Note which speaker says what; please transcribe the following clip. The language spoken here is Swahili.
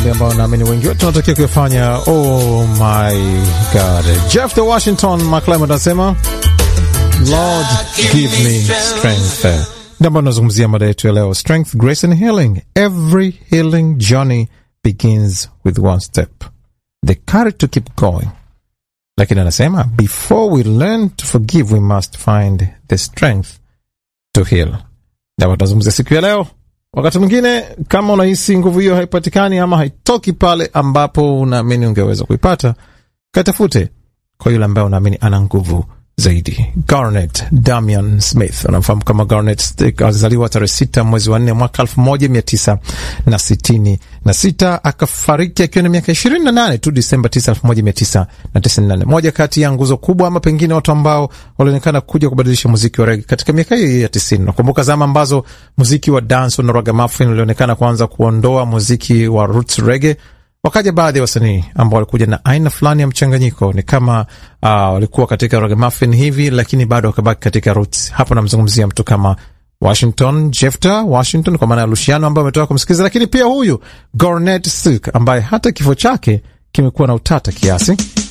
Speaker 1: maombi ambayo naamini wengi wetu tunatakiwa kuyafanya. Oh my God. Jeff the Washington McClymont anasema Lord give me strength. Ndio ambayo tunazungumzia mada yetu ya leo, strength, grace and healing. Every healing journey begins with one step, the courage to keep going. Lakini anasema before we learn to forgive we must find the strength to heal. Ndio tunazungumzia siku ya leo. Wakati mwingine kama unahisi nguvu hiyo haipatikani ama haitoki pale ambapo unaamini ungeweza kuipata, katafute kwa yule ambaye unaamini ana nguvu zaidi. Garnet Damian Smith, unamfahamu kama Garnet. Alizaliwa tarehe sita mwezi wa nne mwaka elfu moja mia tisa na sitini na sita akafariki akiwa na miaka ishirini na nane tu Disemba tisa elfu moja mia tisa na tisini na nane Moja kati ya nguzo kubwa ama pengine watu ambao walionekana kuja kubadilisha muziki wa rege katika miaka hiyo ya tisini. Nakumbuka zama ambazo muziki wa dance na ragamuffin ulionekana kuanza kuondoa muziki wa roots rege wakaja baadhi ya wasanii ambao walikuja na aina fulani ya mchanganyiko, ni kama uh, walikuwa katika ragamuffin hivi, lakini bado wakabaki katika roots. Hapo namzungumzia mtu kama Washington Jefta Washington, kwa maana ya Luciano ambaye ametoka kumsikiliza, lakini pia huyu Garnet Silk ambaye hata kifo chake kimekuwa na utata kiasi